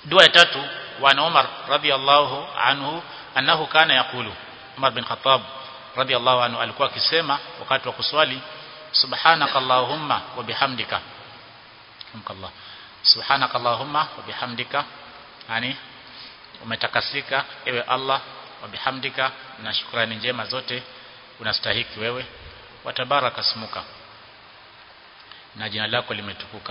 dua ya tatu wa Umar radhiallahu anhu annahu kana yakulu Umar bin Khattab radhiallahu anhu alikuwa akisema wakati wa kuswali subhanakallahumma wa bihamdika Allah subhanakallahumma wa bihamdika yani umetakasika ewe Allah wa bihamdika na shukrani njema zote unastahiki wewe watabaraka smuka na jina lako limetukuka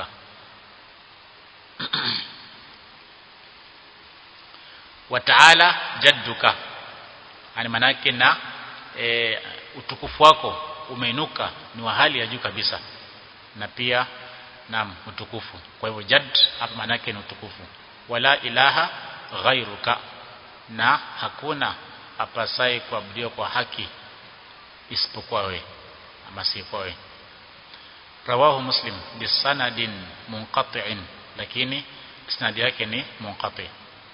wa ta'ala jadduka yani manake na e, utukufu wako umeinuka ni wa hali ya juu kabisa na pia na utukufu kwa hivyo jadd hapa manake ni utukufu wala ilaha ghairuka na hakuna apasai kuabudiwa kwa haki isipokuwa wewe ama si kwa wewe rawahu muslim bisanadin munqati'in lakini isnadi yake ni munqati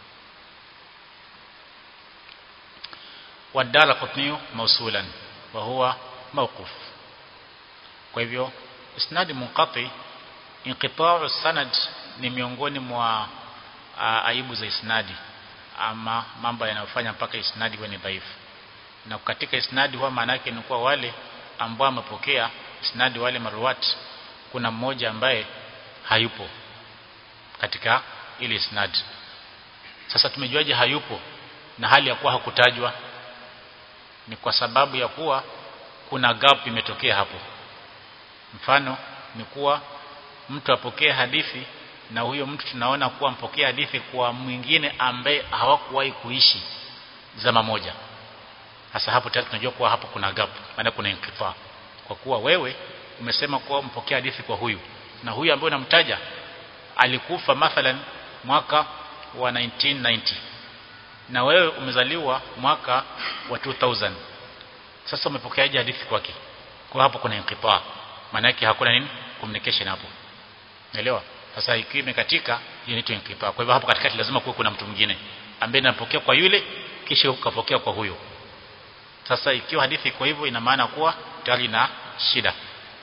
wadala qutni mausulan wa huwa mawquf kwa hivyo isnadi munqati inqita'u sanad ni miongoni mwa aibu za isnadi ama mambo yanayofanya mpaka isnadi kuwa ni dhaifu na katika isnadi huwa maana yake ni kuwa wale ambao wamepokea isnadi wale maruwat kuna mmoja ambaye hayupo katika ile isnadi sasa tumejuaje hayupo na hali ya kuwa hakutajwa ni kwa sababu ya kuwa kuna gap imetokea hapo mfano ni kuwa mtu apokee hadithi na huyo mtu tunaona kuwa mpokea hadithi kwa mwingine ambaye hawakuwahi kuishi zama moja hasa hapo tayari tunajua kuwa hapo kuna gap maana kuna inkifa kwa kuwa wewe umesema kuwa mpokea hadithi kwa huyu na huyu ambaye unamtaja alikufa mathalan mwaka wa 1990 na wewe umezaliwa mwaka wa 2000 sasa umepokeaje hadithi kwake kwa hapo kuna inkifa maana yake hakuna nini communication hapo naelewa sasa ikiwa imekatika inaitwa inkifa kwa hivyo hapo katikati lazima kuwe kuna mtu mwingine ambaye anapokea kwa yule kisha ukapokea kwa huyo sasa ikiwa hadithi iko hivyo ina maana kuwa tayari na shida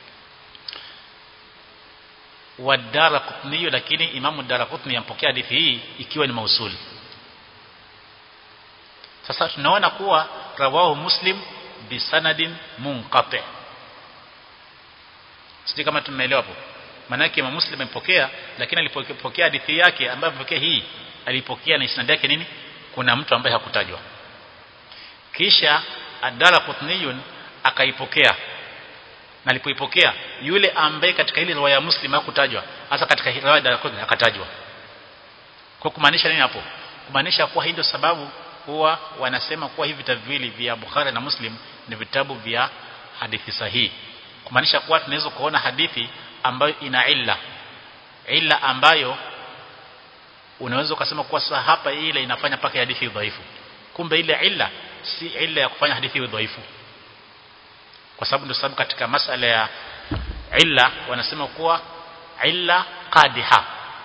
wadara kutniyo lakini imamu dara kutni yampokea hadithi hii ikiwa ni mausuli sasa tunaona kuwa rawahu muslim bisanadin munqati sisi kama tumeelewa hapo maana yake Imam Muslim amepokea lakini alipokea hadithi yake ambayo amepokea hii alipokea na isnad yake nini kuna mtu ambaye hakutajwa kisha adala qutniyun akaipokea na alipoipokea yule ambaye katika ile riwaya ya Muslim hakutajwa hasa katika riwaya ya Qutni akatajwa kwa kumaanisha nini hapo kumaanisha kuwa hii ndio sababu huwa wanasema kuwa hivi vitabu viwili vya Bukhari na Muslim ni vitabu vya hadithi sahihi kumaanisha kuwa tunaweza kuona hadithi ambayo ina illa illa ambayo unaweza ukasema kuwa sasa hapa ile inafanya paka hadithi dhaifu kumbe ile illa si illa ya kufanya hadithi dhaifu kwa sababu ndio sababu katika masala ya illa wanasema kuwa illa qadiha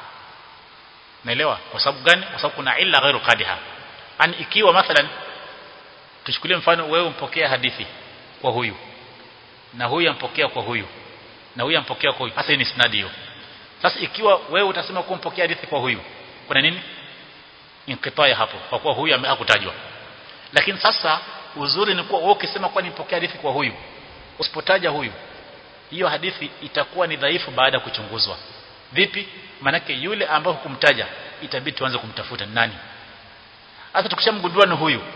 naelewa kwa sababu gani kwa sababu kuna illa ghairu qadiha yani ikiwa mathalan tuchukulie mfano wewe umpokea hadithi kwa huyu na huyu ampokea kwa huyu na huyu ampokea kwa huyu hasa ni isnadi hiyo sasa ikiwa wewe utasema kuwa mpokea hadithi kwa huyu kuna nini inqitaya hapo kwa kuwa huyu hakutajwa lakini sasa uzuri ni kuwa wewe ukisema kwa nipokea hadithi kwa huyu usipotaja huyu hiyo hadithi itakuwa ni dhaifu baada ya kuchunguzwa vipi manake yule ambaye hukumtaja itabidi tuanze kumtafuta nani hata tukishamgundua ni huyu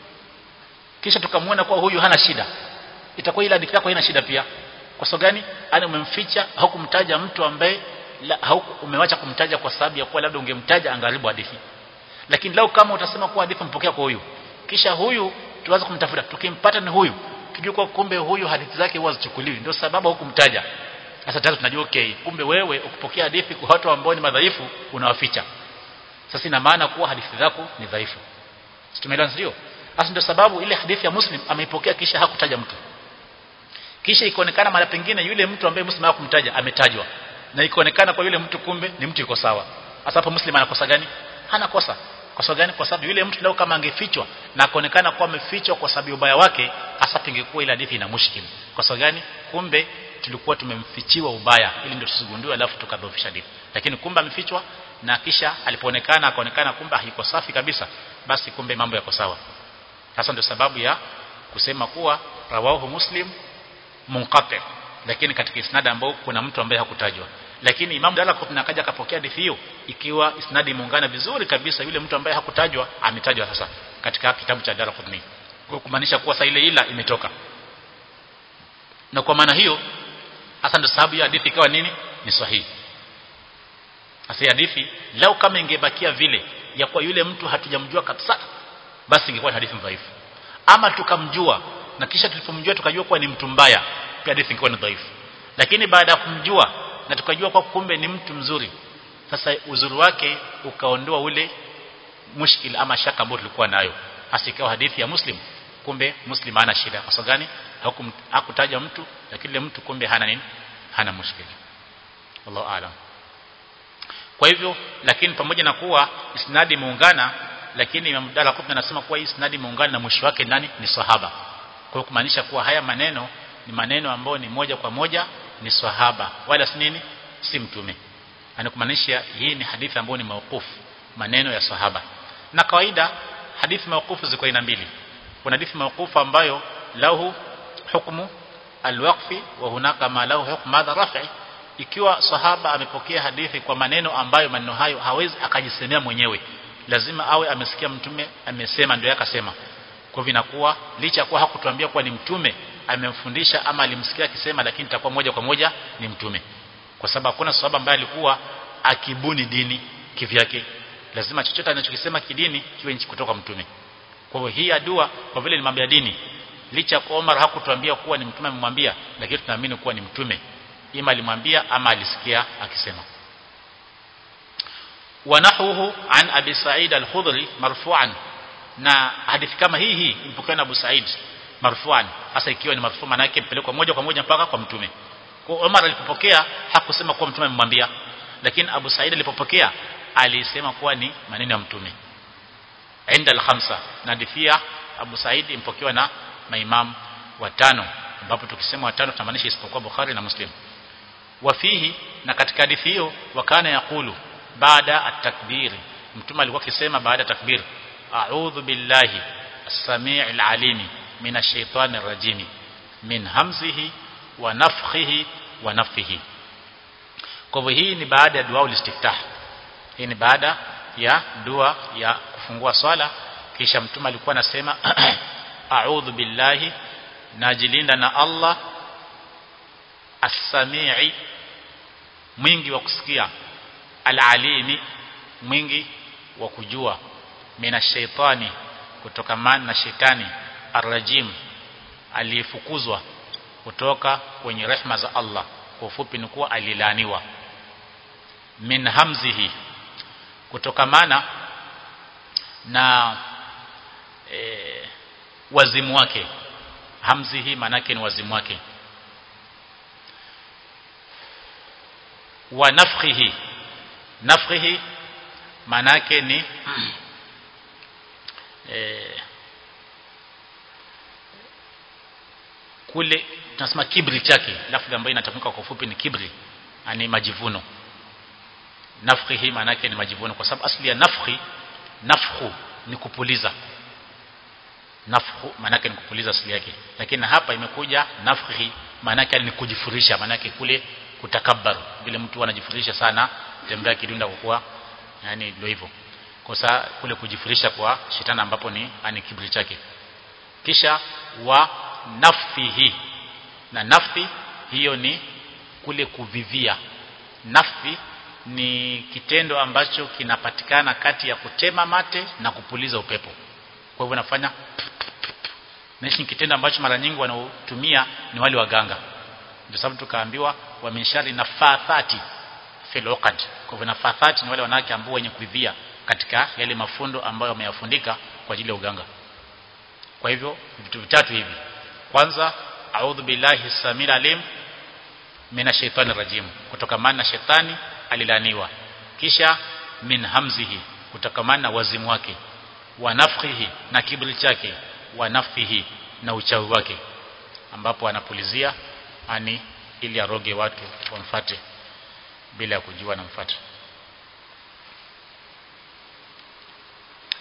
kisha tukamwona kwa huyu hana shida itakuwa ile hadithi yako haina shida pia kwa sababu gani ani umemficha haukumtaja mtu ambaye hauku umewacha kumtaja kwa sababu ya kuwa labda ungemtaja angaribu hadithi lakini lau kama utasema kuwa hadithi mpokea kwa huyu kisha huyu tuanze kumtafuta tukimpata ni huyu tujue kwa kumbe huyu hadithi zake huwa zichukuliwi ndio sababu hukumtaja sasa tayari tunajua okay kumbe wewe ukipokea hadithi kwa watu ambao ni madhaifu unawaficha sasa ina maana kuwa hadithi zako ni dhaifu tumeelewa ndio sasa ndio sababu ile hadithi ya muslim ameipokea kisha hakutaja mtu kisha ikaonekana mara pengine yule mtu ambaye muslim hakumtaja ametajwa na ikaonekana kwa yule mtu kumbe ni mtu yuko sawa hasa hapo muslim anakosa gani hana kosa kwa sababu gani kwa sababu yule mtu leo kama angefichwa na akaonekana kuwa amefichwa kwa sababu ubaya wake hasa pingekuwa ile hadithi ina mushkil kwa sababu gani kumbe tulikuwa tumemfichiwa ubaya ili ndio tusigundue alafu tukadhoofisha hadithi lakini kumbe amefichwa na kisha alipoonekana akaonekana kumbe haiko safi kabisa basi kumbe mambo yako sawa sasa ndio sababu ya kusema kuwa rawahu muslim munqati lakini katika isnad ambao kuna mtu ambaye hakutajwa lakini Imam Daraqutni akaja akapokea hadithi hiyo ikiwa isnadi imeungana vizuri kabisa yule mtu ambaye hakutajwa ametajwa sasa katika kitabu cha Daraqutni kwa kumaanisha kuwa ile ila imetoka na kwa maana hiyo hasa ndio sababu ya hadithi ikawa nini ni sahihi hasa hadithi lau kama ingebakia vile ya kuwa yule mtu hatujamjua kabisa basi ingekuwa hadithi dhaifu ama tukamjua na kisha tulipomjua tukajua kuwa ni mtu mbaya pia hadithi ingekuwa ni dhaifu lakini baada ya kumjua na tukajua kwa kumbe ni mtu mzuri sasa uzuri wake ukaondoa ule mushkil ama shaka ambayo tulikuwa nayo hasa ikawa hadithi ya muslim kumbe muslim hana shida kwa sababu gani hakutaja mtu lakini ile mtu kumbe hana nini hana mushkil wallahu aalam kwa hivyo lakini pamoja na kuwa isnadi imeungana lakini Imam Daraqutni anasema kuwa isnadi imeungana na mwisho wake nani ni sahaba kwa kumaanisha kuwa haya maneno ni maneno ambayo ni moja kwa moja ni sahaba wala si nini si mtume anakumaanisha hii ni hadithi ambayo ni mauqufu maneno ya sahaba na kawaida hadithi mauqufu ziko aina mbili kuna hadithi mauqufu ambayo lahu hukmu alwaqfi wa hunaka ma lahu hukmu madha raf'i ikiwa sahaba amepokea hadithi kwa maneno ambayo maneno hayo hawezi akajisemea mwenyewe lazima awe amesikia mtume amesema ndio akasema kwa hivyo inakuwa licha kuwa hakutuambia kuwa ni mtume amemfundisha ama alimsikia akisema lakini itakuwa moja kwa moja ni mtume kwa sababu hakuna sahaba ambaye alikuwa akibuni dini kivyake lazima chochote anachokisema kidini kiwe kutoka mtume kwa hivyo hii dua kwa vile ni mambo ya dini licha kwa Omar hakutuambia kuwa ni mtume amemwambia lakini tunaamini kuwa ni mtume ima alimwambia ama alisikia akisema ونحوه عن أبي سعيد الخضري مرفوعا na hadithi kama hii hii ipokewa na Abu Said marfuan hasa ikiwa ni marfu maana yake mpelekwa moja kwa moja mpaka kwa mtume kwa Umar alipopokea hakusema kuwa mtume amemwambia lakini Abu Said alipopokea alisema kuwa ni maneno ya mtume inda al-khamsa na hadithi Abu Said impokewa na maimam watano ambapo tukisema watano tunamaanisha isipokuwa Bukhari na Muslim wafihi na katika hadithi hiyo wakana yakulu baada at-takbir mtume alikuwa akisema baada ya takbir a'udhu billahi as-sami' al-alim minash shaitani rajim min hamzihi wa nafthihi wa nafthihi kwa hivyo hii ni baada ya dua ulistiftah hii ni baada ya dua ya kufungua swala kisha mtume alikuwa anasema a'udhu billahi najilinda na Allah as-sami'i mwingi wa kusikia al-alimi mwingi wa kujua mina shaitani kutokamana na shetani arrajim aliyefukuzwa kutoka kwenye rehma za Allah kwa ufupi ni kuwa alilaniwa min hamzihi kutokamana na e, wazimu wake hamzihi manake ni wazimu wake wa nafkhihi nafkhihi manake ni e, kule tunasema kibri chake lafzi ambayo inatamka kwa ufupi ni kibri ani majivuno nafkhi hii maana yake ni majivuno kwa sababu asili ya nafkhi nafkhu ni kupuliza nafkhu maana yake ni kupuliza asili yake lakini hapa imekuja nafkhi maana yake ni kujifurisha maana yake kule kutakabbaru vile mtu anajifurisha sana tembea kidunda kwa kuwa yani ndio hivyo kosa kule kujifurisha kwa shetani ambapo ni ani kibri chake kisha wa nafsihi na nafsi hiyo ni kule kuvivia nafsi ni kitendo ambacho kinapatikana kati ya kutema mate na kupuliza upepo kwa hivyo nafanya na ni kitendo ambacho mara nyingi wanaotumia ni wale waganga ndio sababu tukaambiwa wa minshari nafathati fil uqad kwa hivyo nafathati ni wale wanawake ambao wenye kuivia katika yale mafundo ambayo wameyafundika kwa ajili ya uganga kwa hivyo vitu vitatu hivi kwanza a'udhu billahi samil alim mina shaitani rajim kutokamana na shetani alilaniwa kisha min hamzihi kutokamana na wazimu wake wa nafkhihi na kibri chake wa nafihi na uchawi wake ambapo anapulizia ani ili aroge watu wamfate bila ya kujua na mfate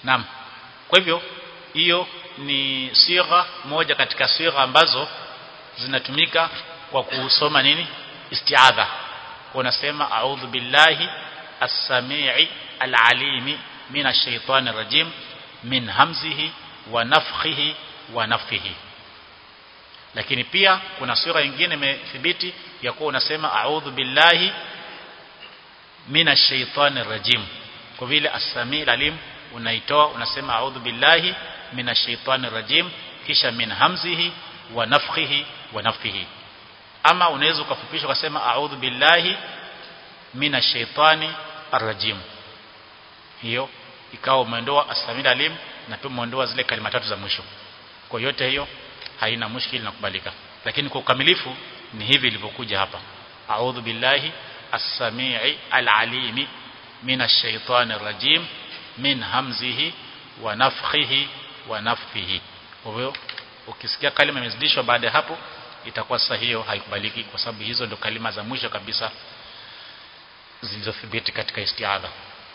naam kwa hivyo hiyo ni sigha moja katika sigha ambazo zinatumika kwa kusoma nini istiadha kwa unasema a'udhu billahi as-sami'i al-alimi minash shaitani rajim min hamzihi wa nafthihi wa nafthihi lakini pia kuna sura nyingine imethibiti ya kuwa unasema a'udhu billahi minash shaitani rajim kwa vile as-sami' al-alim unaitoa unasema a'udhu billahi minash shaitani rajim kisha min hamzihi wa nafthihi wa nafthihi ama unaweza ukafupisha ukasema a'udhu billahi minash shaitani arrajim hiyo ikawa umeondoa as-sami' alim na pia umeondoa zile kalima tatu za mwisho kwa yote hiyo haina mushkili na kubalika lakini kwa ukamilifu ni hivi ilivyokuja hapa a'udhu billahi as-sami'i al-alimi minash shaitani rajim min hamzihi wa nafthihi wa nafthihi kwa hiyo ukisikia kalima imezidishwa baada ya hapo itakuwa sasa hiyo haikubaliki kwa sababu hizo ndio kalima za mwisho kabisa zilizothibiti katika istiadha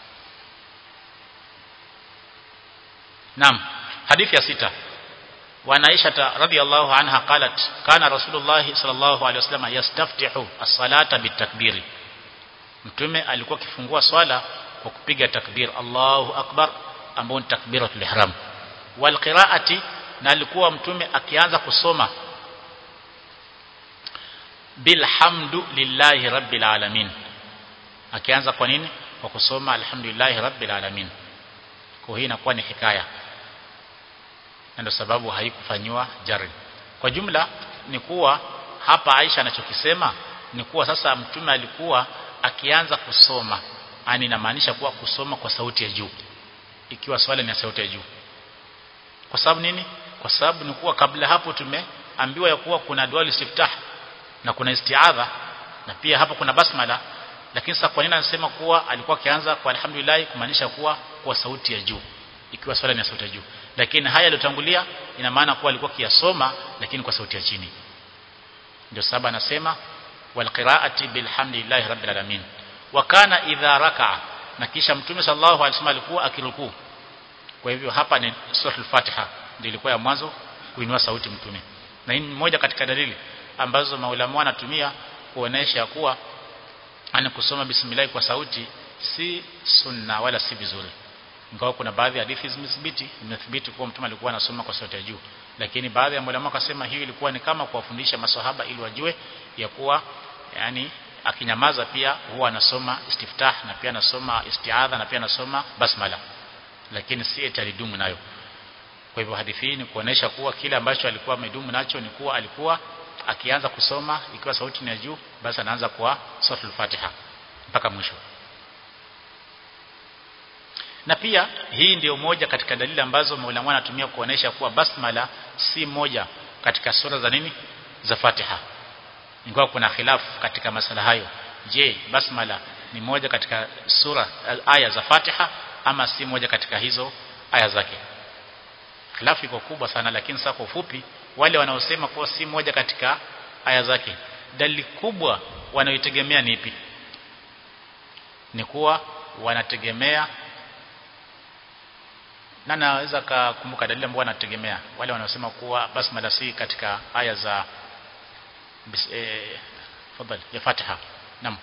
Naam hadithi ya sita وعن عائشة رضي الله عنها قالت كان رسول الله صلى الله عليه وسلم يستفتح الصلاة بالتكبير mtume alikuwa akifungua swala kwa kupiga takbir Allahu akbar ambao ni takbiratul ihram wal qiraati na alikuwa mtume akianza kusoma bilhamdu lillahi rabbil alamin akianza kwa nini kwa kusoma alhamdulillahi rabbil alamin kwa hii inakuwa ni hikaya na ndio sababu haikufanywa jari kwa jumla ni kuwa hapa Aisha anachokisema ni kuwa sasa mtume alikuwa akianza kusoma yani inamaanisha kuwa kusoma kwa sauti ya juu ikiwa swala ni ya sauti ya juu kwa sababu nini kwa sababu ni kuwa kabla hapo tumeambiwa ya kuwa kuna dua istiftah na kuna istiadha na pia hapo kuna basmala lakini sasa kwa nini anasema kuwa alikuwa akianza kwa alhamdulillah kumaanisha kuwa kwa sauti ya juu ikiwa swala ni ya sauti ya juu lakini haya yaliyotangulia ina maana kuwa alikuwa kiyasoma lakini kwa sauti ya chini ndio sababu anasema walqiraati bilhamdillahi rabbil alamin wa kana idha raka'a na kisha mtume sallallahu alaihi wasallam alikuwa akirukuu kwa hivyo hapa ni suratul fatiha ndio ilikuwa ya mwanzo kuinua sauti mtume na hii ni moja katika dalili ambazo maulama wanatumia kuonesha kuwa ani kusoma bismillah kwa sauti si sunna wala si vizuri ingawa kuna baadhi ya hadithi zimethibiti imethibiti kuwa mtume alikuwa anasoma kwa sauti ya juu lakini baadhi ya ulama wakasema hiyo ilikuwa ni kama kuwafundisha maswahaba ili wajue ya kuwa yani akinyamaza pia huwa anasoma istiftah na pia anasoma istiadha na pia anasoma basmala lakini si eti alidumu nayo kwa hivyo hadithi hii ni kuonesha kuwa kile ambacho alikuwa amedumu nacho ni kuwa alikuwa akianza kusoma ikiwa sauti ni ya juu basi anaanza kwa suratul Fatiha mpaka mwisho na pia hii ndio moja katika dalili ambazo maulama wanatumia kuonesha kuwa basmala si moja katika sura za nini za Fatiha ingawa kuna khilafu katika masala hayo je basmala ni moja katika sura aya za Fatiha ama si moja katika hizo aya zake khilafu iko kubwa sana lakini sasa kwa ufupi wale wanaosema kuwa si moja katika aya zake dalili kubwa wanayotegemea ni ipi ni kuwa wanategemea na naweza kukumbuka dalili ambayo wanategemea wale wanaosema kuwa basmala si katika aya za eh, fadhali ya Fatiha naam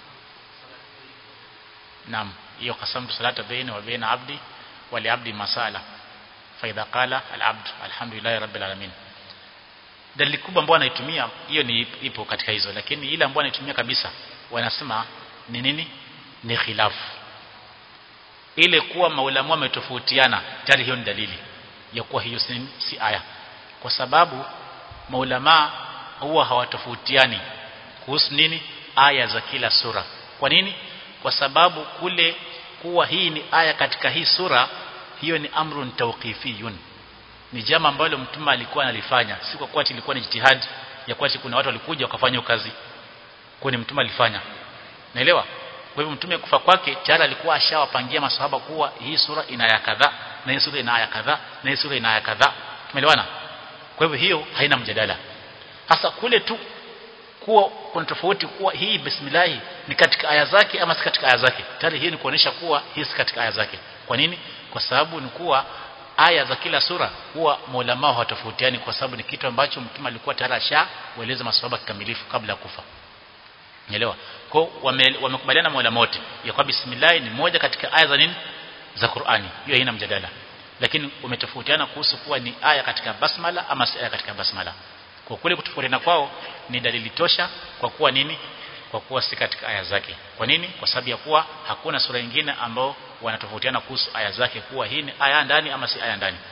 naam hiyo qasamtu salata baina wa baina abdi wa li abdi masala fa idha qala al abd alhamdulillah rabbil alamin dalili kubwa ambayo wanaitumia hiyo ni ipo katika hizo lakini ile ambayo wanaitumia kabisa wanasema ni nini ni khilafu ile kuwa maulamu wametofautiana tayari hiyo ni dalili ya kuwa hiyo si, si aya kwa sababu maulama huwa hawatofautiani kuhusu nini aya za kila sura kwa nini kwa sababu kule kuwa hii ni aya katika hii sura hiyo ni amrun tawqifiyun ni jambo ambalo mtume alikuwa analifanya si kwa kuwa ilikuwa ni jitihadi ya kuwa kuna watu walikuja wakafanya kazi kwa ni mtume alifanya naelewa kwa hivyo mtume kufa kwake tayari alikuwa ashawapangia masahaba kuwa hii sura ina aya kadhaa na hii sura ina aya kadhaa na hii sura ina aya kadhaa tumeelewana kwa hivyo hiyo haina mjadala hasa kule tu kuwa kuna tofauti kuwa hii bismillah ni katika aya zake ama si katika aya zake tayari hii ni kuonesha kuwa hii si katika aya zake kwa nini kwa sababu ni kuwa aya za kila sura huwa maulama hawatofautiani kwa sababu ni kitu ambacho mtume alikuwa tayari ashaeleza maswahaba kikamilifu kabla ya kufa Unaelewa? Kwa wame, wamekubaliana maulama wote ya kwamba bismillah ni moja katika aya za nini? Za Qur'ani. Hiyo haina mjadala. Lakini umetofautiana kuhusu kuwa ni aya katika basmala ama si aya katika basmala. Kwa kule kutofautiana kwao ni dalili tosha kwa kuwa nini? Kwa kuwa si katika aya zake. Kwa nini? Kwa sababu ya kuwa hakuna sura nyingine ambao wanatofautiana kuhusu aya zake kuwa hii ni aya ndani ama si aya ndani.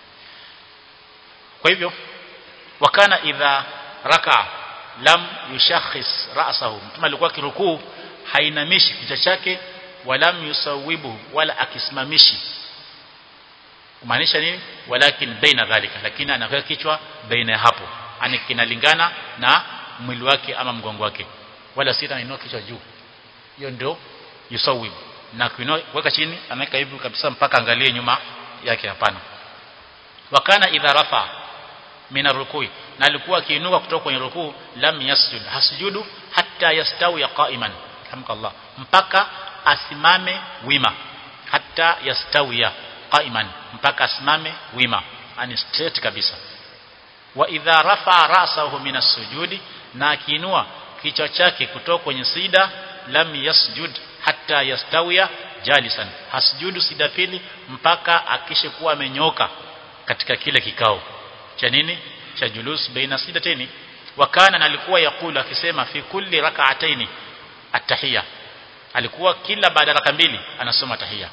Kwa hivyo wakana idha raka lam yushakhis ra'sahu mtume alikuwa kirukuu hainamishi kichwa chake walam yusawibu wala akisimamishi kumaanisha nini walakin baina dhalika lakini anaweka kichwa baina ya hapo ani kinalingana na mwili wake ama mgongo wake wala sita anainua kichwa juu hiyo ndio yusawibu na kuweka chini anaweka hivi kabisa mpaka angalie nyuma yake hapana wakana idha rafa mina rukui na alikuwa akiinuka kutoka kwenye rukuu lam yasjud hasujudu hatta yastawi qa'iman hamkallah mpaka asimame wima hatta yastawiya qa'iman mpaka asimame wima ani straight kabisa wa idha rafa ra'sahu min as-sujudi na akiinua kichwa chake kutoka kwenye sida lam yasjud hatta yastawiya jalisan hasujudu sida pili mpaka akishe kuwa amenyoka katika kile kikao cha nini cha julus baina sidateni wakana na alikuwa yakulu akisema fi kulli rak'ataini at-tahiyya alikuwa kila baada raka mbili anasoma tahiyya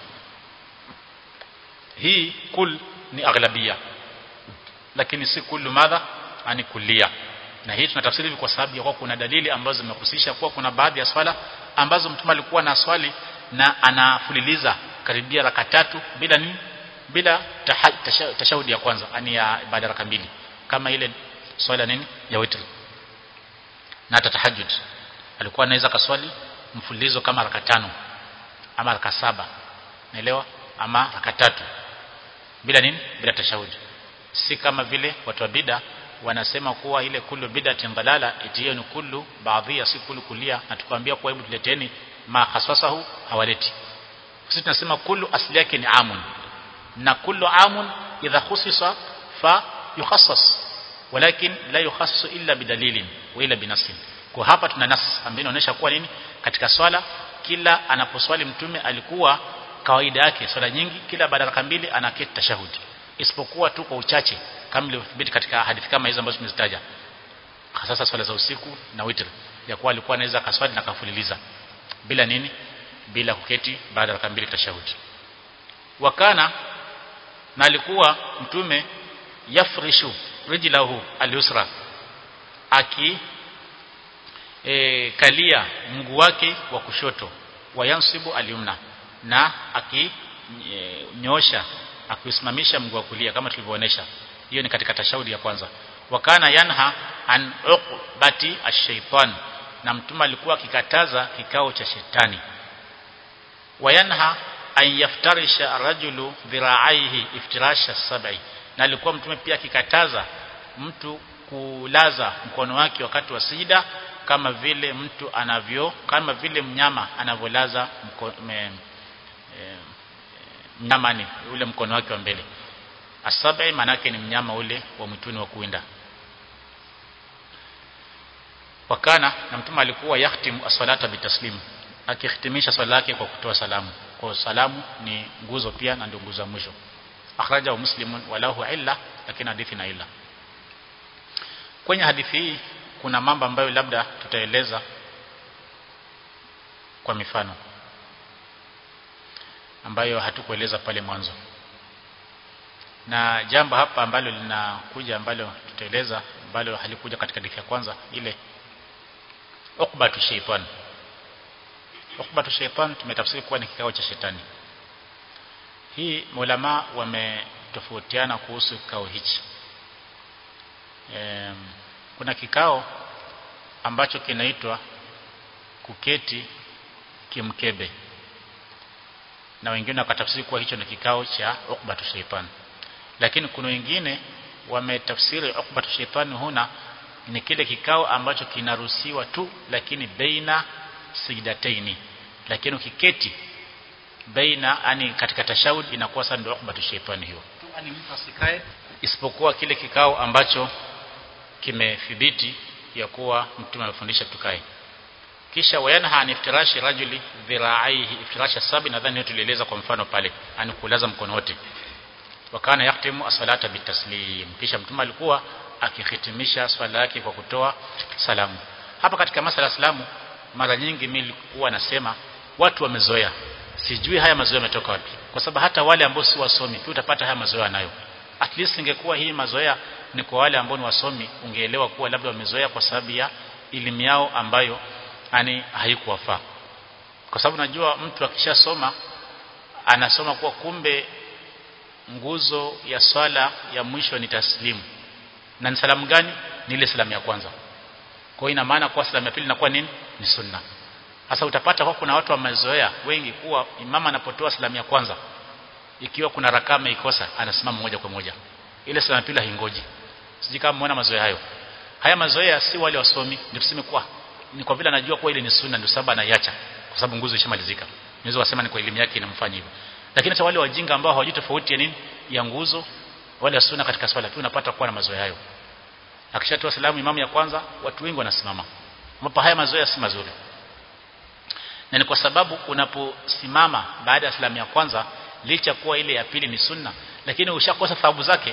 hii kul ni aghlabia lakini si kullu madha ani kulia na hii tunatafsiri kwa sababu ya kuwa kuna dalili ambazo zimehusisha kuwa kuna baadhi ya swala ambazo mtume alikuwa na swali na anafuliliza karibia raka tatu bila nini bila tashahudi ya kwanza ani ya baada raka mbili kama ile swala nini ya witr na tatahajjud alikuwa anaweza kaswali mfululizo kama raka tano ama raka saba naelewa ama raka tatu bila nini bila tashahudi si kama vile watu wa bida wanasema kuwa ile kullu bid'atin dalala itiyo ni kullu baadhi si kullu kulia na tukwambia kwa hebu tuleteni ma haswasahu hawaleti sisi tunasema kullu asli yake ni amun na kullu amun idha khusisa fa yukhassas walakin la yukhassasu illa bidalilin wa illa binasin kwa hapa tuna nas ambayo inaonyesha kuwa nini katika swala kila anaposwali mtume alikuwa kawaida yake swala nyingi kila baada ya mbili anaketi tashahudi isipokuwa tu kwa uchache kama ilivyothibiti katika hadithi kama hizo ambazo tumezitaja hasa swala za usiku na witr ya kuwa alikuwa anaweza kaswali na kafuliliza bila nini bila kuketi baada ya mbili tashahudi wakana na alikuwa mtume yafrishu rijlahu al-yusra aki e, kalia mguu wake wa kushoto wayansibu al-yumna na akinyosha e, akiusimamisha mguu wa kulia kama tulivyoonesha hiyo ni katika tashahudi ya kwanza wakana yanha an uqbati ash-shaytan na mtume alikuwa akikataza kikao cha shetani wayanha an yaftarisha rajulu dhira'aihi iftirasha sab'i na alikuwa mtume pia akikataza mtu kulaza mkono wake wakati wa sida kama vile mtu anavyo kama vile mnyama anavyolaza e, mnyama ni ule mkono wake wa mbele asabi manake ni mnyama ule wa mwituni wa kuinda wakana na mtume alikuwa yahtimu as-salata bitaslim akihitimisha swala yake kwa kutoa salamu kwa salamu ni nguzo pia na ndio nguzo ya mwisho akhraja wa muslimun walahu illa lakini hadithi na illa kwenye hadithi hii kuna mambo ambayo labda tutaeleza kwa mifano ambayo hatukueleza pale mwanzo na jambo hapa ambalo linakuja ambalo tutaeleza ambalo halikuja katika hadithi ya kwanza ile ukbatu shaytan ukbatu shaytan tumetafsiri kuwa ni kikao cha shetani hii maulama wametofautiana kuhusu kikao hichi e, kuna kikao ambacho kinaitwa kuketi kimkebe na wengine wakatafsiri kuwa hicho ni kikao cha ukbatu shaytan lakini kuna wengine wametafsiri ukbatu shaytan huna ni kile kikao ambacho kinaruhusiwa tu lakini baina sijdataini lakini ukiketi baina ani katika tashahud inakuwa sasa ndio ukbatu shaitani hiyo ani mtu asikae isipokuwa kile kikao ambacho kimethibiti ya kuwa mtume amefundisha tukae kisha wayanha an iftirashi rajuli dhira'aihi iftirasha sabi nadhani tulieleza kwa mfano pale ani kulaza mkono wote wakana yaktimu as-salata bitaslim kisha mtume alikuwa akihitimisha swala yake kwa kutoa salamu hapa katika masala salamu mara nyingi mimi nilikuwa nasema watu wamezoea sijui haya mazoea yametoka wapi kwa sababu hata wale ambao si wasomi pia utapata haya mazoea nayo at least ingekuwa hii mazoea ni kwa wale ambao ni wasomi ungeelewa kuwa labda wamezoea kwa sababu ya elimu yao ambayo yani haikuwafaa kwa sababu najua mtu akishasoma anasoma kuwa kumbe nguzo ya swala ya mwisho ni taslimu na ni salamu gani ni ile salamu ya kwanza kwa hiyo ina maana kwa salamu ya pili inakuwa nini ni sunna sasa utapata kwa kuna watu wamezoea wengi kuwa imama anapotoa salamu ya kwanza ikiwa kuna rakaa ameikosa anasimama moja kwa moja ile salamu ya pili haingoji siji kama muona mazoea hayo haya mazoea si wale wasomi ndio tuseme kwa ni kwa vile anajua kuwa ile ni sunna ndio sababu anaiacha kwa sababu nguzo ishamalizika unaweza kusema ni kwa elimu yake inamfanya hivyo lakini hata wale wajinga ambao hawajui tofauti ya nini ya nguzo wale sunna katika swala pia unapata kuwa na mazoea hayo akishatoa salamu imamu ya kwanza watu wengi wanasimama ambapo haya mazoea si mazuri na ni kwa sababu unaposimama baada ya salamu ya kwanza licha kuwa ile ya pili ni sunna lakini ushakosa thawabu zake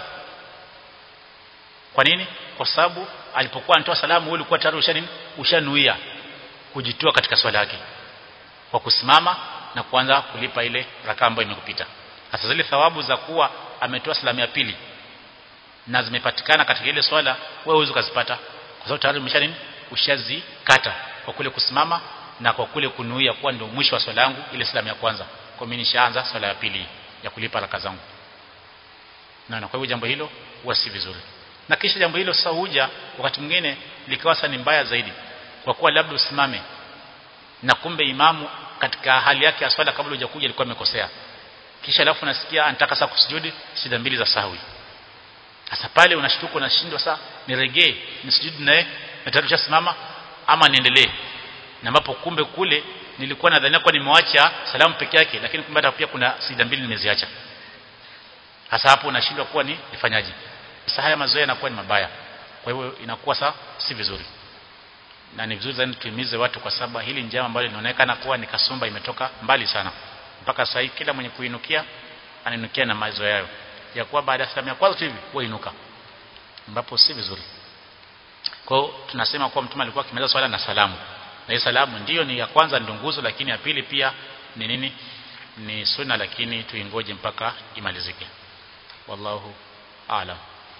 kwa nini kwa sababu alipokuwa anatoa salamu wewe ulikuwa tayari usha nini ushanuia kujitoa katika swala yake kwa kusimama na kuanza kulipa ile rakaa ambayo imekupita sasa zile thawabu za kuwa ametoa salamu ya pili na zimepatikana katika ile swala wewe huwezi kuzipata kwa sababu tayari umesha nini ushazikata kwa kule kusimama na kwa kule kunuia kuwa ndio mwisho wa swala yangu ile salamu ya kwanza kwa mimi nishaanza swala ya pili ya kulipa raka zangu na kwa hivyo jambo hilo huwa si vizuri na kisha jambo hilo sasa huja wakati mwingine likawa sasa ni mbaya zaidi kwa kuwa labda usimame na kumbe imamu katika hali yake ya swala kabla hujakuja alikuwa amekosea kisha alafu nasikia anataka sasa kusujudi sida mbili za sahwi sasa pale unashtuka unashindwa sasa niregee nisujudi naye na tayari ushasimama ama niendelee na ambapo kumbe kule nilikuwa nadhania kwa nimewacha salamu peke yake lakini kumbe hata pia kuna sida mbili nimeziacha hasa hapo unashindwa kuwa ni nifanyaje sasa haya mazoea yanakuwa ni mabaya kwa hivyo inakuwa sasa si vizuri na ni vizuri zaidi tuimize watu kwa sababu hili njama ambalo linaonekana kuwa ni kasumba imetoka mbali sana mpaka sasa kila mwenye kuinukia aninukia na mazoea hayo ya kuwa baada ya salamu ya kwanza tu hivi huinuka ambapo si vizuri kwa hiyo tunasema kuwa mtume alikuwa akimaliza swala na salamu na hii salamu ndiyo ni ya kwanza ndio nguzo lakini ya pili pia ni nini ni sunna lakini tuingoje mpaka imalizike wallahu aalam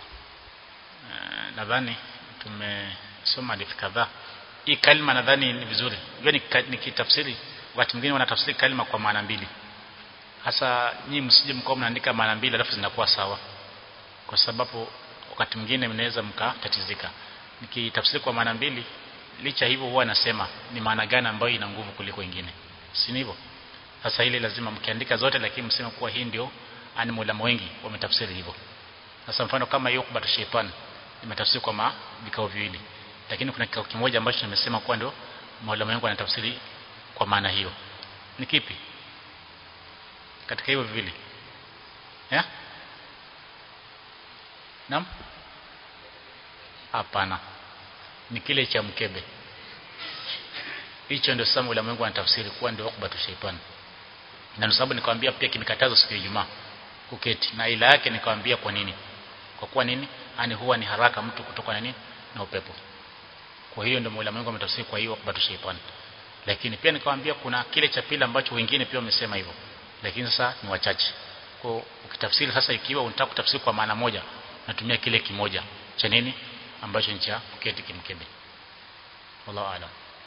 nadhani tumesoma hadithi kadhaa hii kalima nadhani ni vizuri unajua nikitafsiri wakati mwingine wanatafsiri kalima kwa maana mbili hasa nyinyi msije mkao mnaandika maana mbili alafu zinakuwa sawa kwa sababu wakati mwingine mnaweza mkatatizika nikitafsiri kwa maana mbili licha hivyo huwa nasema ni maana gani ambayo ina nguvu kuliko ingine si hivyo sasa ile lazima mkiandika zote lakini mseme kuwa hii ndio ani mulama wengi wametafsiri hivyo sasa mfano kama hiyo kubata shetani imetafsiri kwa ma vikao viwili lakini kuna kikao kimoja ambacho nimesema kuwa ndio maulama wengi wanatafsiri kwa maana hiyo ni kipi katika hivyo viwili ya Naam Hapana ni kile cha mkebe hicho ndio sasa ulama wangu wanatafsiri kuwa ndio ukbatu shaitani na ndio sababu nikamwambia pia kimekatazwa siku ya Ijumaa kuketi na ila yake nikamwambia kwa nini kwa kuwa nini ani huwa ni haraka mtu kutoka na nini na upepo kwa hiyo ndio ulama wangu wametafsiri kwa hiyo ukbatu shaitani lakini pia nikamwambia kuna kile cha pili ambacho wengine pia wamesema hivyo lakini sasa ni wachache kwa ukitafsiri sasa ikiwa unataka kutafsiri kwa maana moja natumia kile kimoja cha nini ambacho ni cha kuketi kimkebe wallahu aalam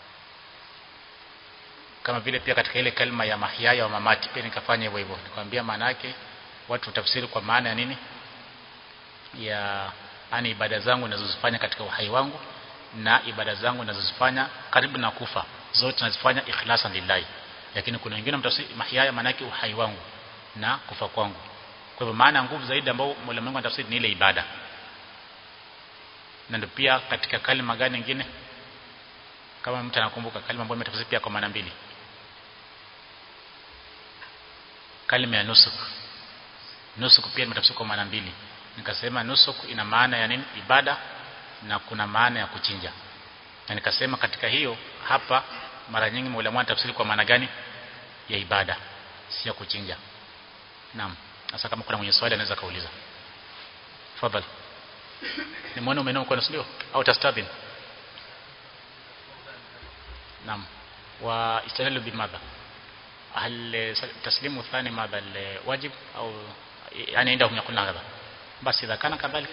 kama vile pia katika ile kalma ya mahyaya wa mamati pia nikafanya hivyo hivyo nikamwambia maana yake watu tafsiri kwa maana ya nini ya ani ibada zangu ninazozifanya katika uhai wangu na ibada zangu ninazozifanya karibu na kufa zote nazifanya ikhlasan lillahi lakini kuna wengine mtafsiri mahyaya maana yake uhai wangu na kufa kwangu kwa hivyo maana nguvu zaidi ambao Mola Mungu anatafsiri ni ile ibada na ndio pia katika kalima gani nyingine kama mtu anakumbuka kalima ambayo imetafsiri pia kwa maana mbili kalima ya nusuk nusuk pia imetafsiriwa kwa maana mbili nikasema nusuk ina maana ya nini ibada na kuna maana ya kuchinja na nikasema katika hiyo hapa mara nyingi maulama tafsiri kwa maana gani ya ibada si ya kuchinja naam sasa kama kuna mwenye swali anaweza kauliza tafadhali nimeona umeinua mkono sio au tastadhin naam wa istadallu bimadha هل تسليم الثاني ماذا الواجب أو يعني عندهم يقولون هذا بس إذا كان كذلك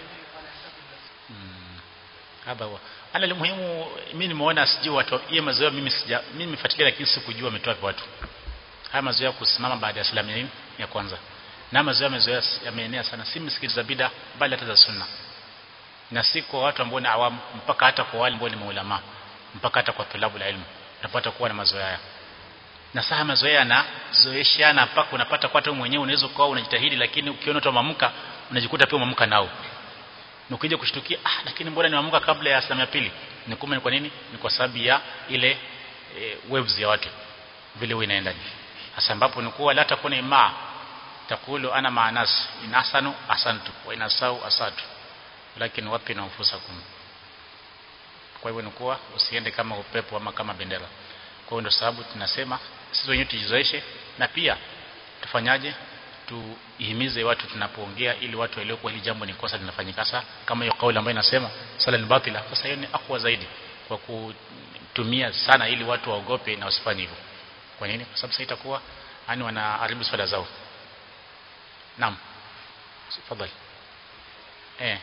هذا هو ana limuhimu mimi nimeona sijui watu hiyo mazoea mimi sija mimi nimefuatilia lakini sikujua ametoa watu haya mazoea kusimama baada ya salamu ya, ya kwanza na mazoea mazoea yameenea sana si msikiti za bida bali hata za sunna na si kwa watu ambao ni awamu mpaka hata kwa wale ambao ni maulama mpaka hata kwa tulabu la ilmu unapata kuwa na mazoea haya na saa mazoea yanazoeshana mpaka unapata kwa hata mwenyewe unaweza kuwa unajitahidi lakini ukiona watu wamamka unajikuta pia umamka nao na ukija kushtukia ah lakini mbona niamka kabla ya salamu ya pili ni kumbe ni kwa nini ni kwa sababu ya ile e, waves ya watu vile wewe inaenda hasa ambapo ni kuwa la takuna ima takulu ana maanas inasanu asantu wa inasau asatu lakini wapi na ufusakum kwa hivyo ni kuwa usiende kama upepo ama kama bendera kwa hiyo ndio sababu tunasema sisi wenyewe tujizoeshe na pia tufanyaje tuhimize watu tunapoongea ili watu waelewe kwa hili jambo ni kosa linafanyika sasa kama hiyo kauli ambayo inasema sala ni batila sasa hiyo ni akwa zaidi kwa kutumia sana ili watu waogope na wasifanye hivyo kwa nini kwa sababu sasa itakuwa yani wanaharibu swala zao naam tafadhali eh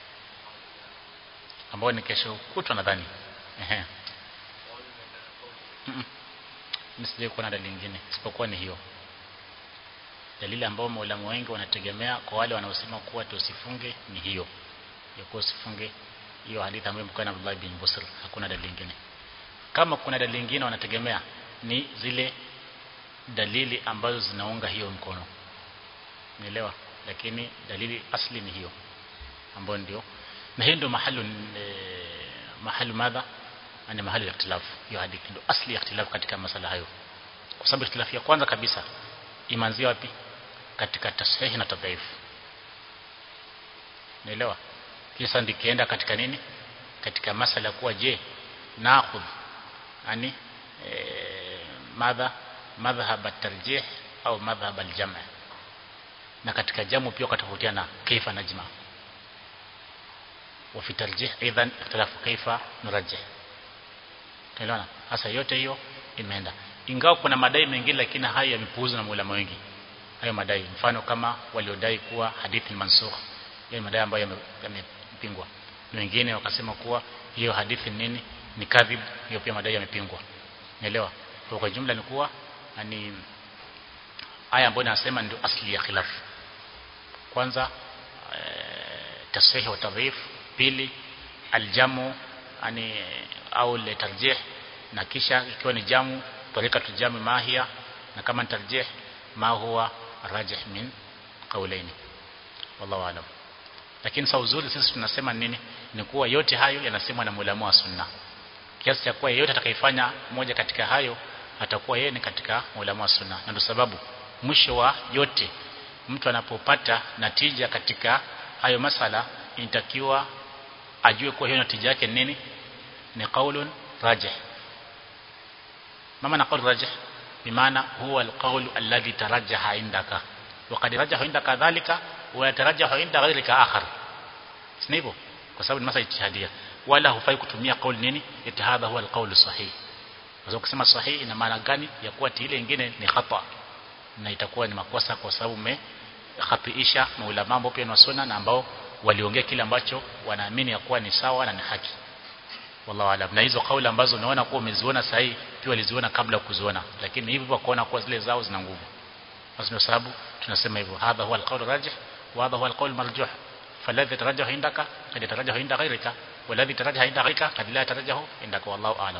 ambao ni kesho kutwa nadhani ehe msije kuwa na dalili nyingine isipokuwa ni hiyo dalili ambayo maulamu wengi wanategemea kwa wale wanaosema kuwa tusifunge ni hiyo ya kuwa usifunge hiyo hadithi ambayo mkana Abdullah bin Busr hakuna dalili nyingine kama kuna dalili nyingine wanategemea ni zile dalili ambazo zinaunga hiyo mkono nielewa lakini dalili asli ni hiyo ambayo ndio na hiyo ndio mahali e, mahali madha ni mahali ya ikhtilafu hiyo hadithi ndio asli ya ikhtilafu katika masala hayo kwa sababu ikhtilafu ya kwanza kabisa imanzia wapi katika tashihi na tadhaifu naelewa kisa ndikienda katika nini katika masala kuwa je nakhudh yani e, madha madhhab at-tarjih au madhhab al-jam' na katika jamu pia katofautiana kaifa najma wa fi tarjih aidan ikhtalafu kaifa nurajjih Tunaelewana? Sasa yote hiyo imeenda. Ingawa kuna madai mengine lakini hayo yamepuuzwa na maulama wengi. Hayo madai mfano kama waliodai kuwa hadithi ni mansukh. Hiyo madai ambayo yamepingwa. Na wengine wakasema kuwa hiyo hadithi nini? Ni kadhib. Hiyo pia madai yamepingwa. Unaelewa? Kwa kwa jumla ni kuwa ni aya ambayo nasema ndio asli ya khilaf. Kwanza e, tashihi wa tadhif, pili aljamu yani au le tarjih na kisha ikiwa ni jamu tarika tujami mahia na kama ni tarjih ma huwa rajih min qawlaini wallahu alam lakini sa uzuri sisi tunasema nini ni kuwa yote hayo yanasemwa na mulamu wa sunna kiasi cha kuwa yeyote atakayefanya moja katika hayo atakuwa yeye ni katika mulamu wa sunna na ndio sababu mwisho wa yote mtu anapopata natija katika hayo masala inatakiwa ajue kuwa hiyo natija yake nini ni qaulun rajih mama na qaul rajih bimaana huwa alqaul alladhi tarajjaha indaka وقد رجح عندك ذلك ويترجح عند غيرك آخر sivyo kwa sababu ni masa ijtihadia wala hufai kutumia kauli nini eti hadha huwa alqaul sahih kwa sababu kusema sahih ina maana gani ya kuwa ile nyingine ni khata na itakuwa ni makosa kwa sababu umehatiisha maulama ambao pia ni sunna na ambao waliongea kile ambacho wanaamini ya kuwa ni sawa na ni haki wallahu alam na hizo kauli ambazo unaona kuwa umeziona sahihi pia waliziona kabla kuziona lakini hivyo wakaona kuwa zile zao zina nguvu basi ndio sababu tunasema hivyo hadha huwa alqaul rajih wa hadha huwa alqaul marjuh فالذي يترجح عندك قد يترجح عند غيرك والذي يترجح عند غيرك قد لا يترجح عندك والله اعلم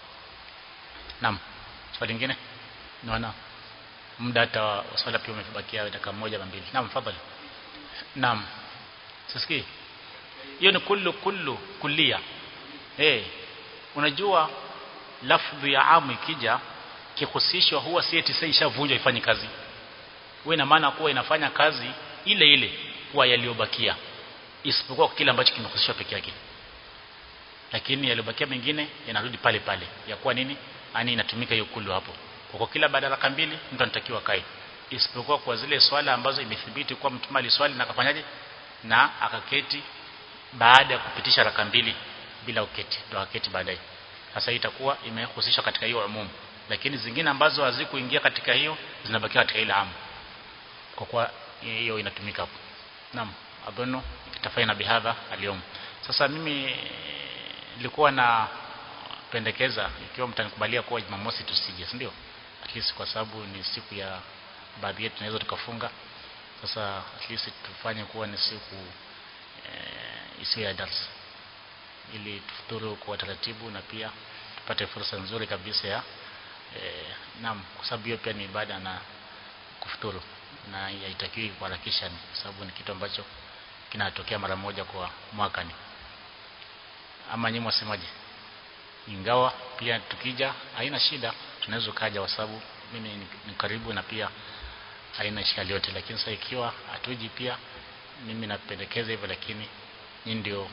نعم swali lingine naona muda hata swala pia umebakia dakika moja na mbili naam fadhali naam sisikii hiyo ni kullu kullu kullia eh unajua lafdhi ya amu ikija kihusishwa huwa si eti sasa ishavunjwa ifanye kazi wewe ina maana kuwa inafanya kazi ile ile kwa yaliyobakia isipokuwa kile ambacho kimehusishwa peke yake lakini yaliyobakia mengine yanarudi pale pale ya kuwa nini ani inatumika hiyo kulu hapo kwa kila baada ya raka mbili mtu anatakiwa kae isipokuwa kwa zile swala ambazo imethibiti kuwa mtume aliswali na akafanyaje na akaketi baada ya kupitisha raka mbili bila uketi ndo aketi baadaye sasa itakuwa imehusishwa katika hiyo umum lakini zingine ambazo hazikuingia katika hiyo zinabakia katika ile amu kwa kuwa hiyo inatumika hapo naam adhunu itafaina bihadha aliyom sasa mimi nilikuwa na pendekeza ikiwa mtanikubalia kuwa Jumamosi tusije si ndio at least kwa sababu ni siku ya baadhi yetu tunaweza tukafunga sasa at least tufanye kuwa ni siku e, isiyo ya darasa ili tufuturu kwa taratibu na pia tupate fursa nzuri kabisa ya e, naam kwa sababu hiyo pia ni ibada na kufuturu na haitakiwi kuharakisha kwa sababu ni kitu ambacho kinatokea mara moja kwa mwaka ni ama nyinyi mwasemaje ingawa pia tukija haina shida tunaweza kaja kwa sababu mimi ni karibu na pia haina ishkali yote lakini sasa ikiwa hatuji pia mimi napendekeza hivyo lakini nyinyi ndio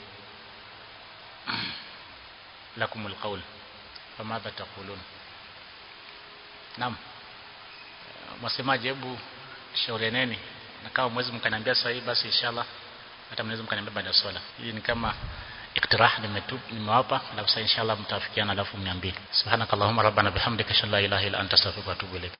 lakumul qaul famadha taqulun naam mwasemaje hebu shaurianeni na kama mwezi mkaniambia sasa hivi basi inshallah hata mnaweza mkaniambia baada ya swala hii ni kama iktirah nimewapa alafu sasa inshallah mtafikiana alafu mniambie subhanakallahumma rabbana bihamdika shalla ilaha illa anta astaghfiruka wa atubu ilaik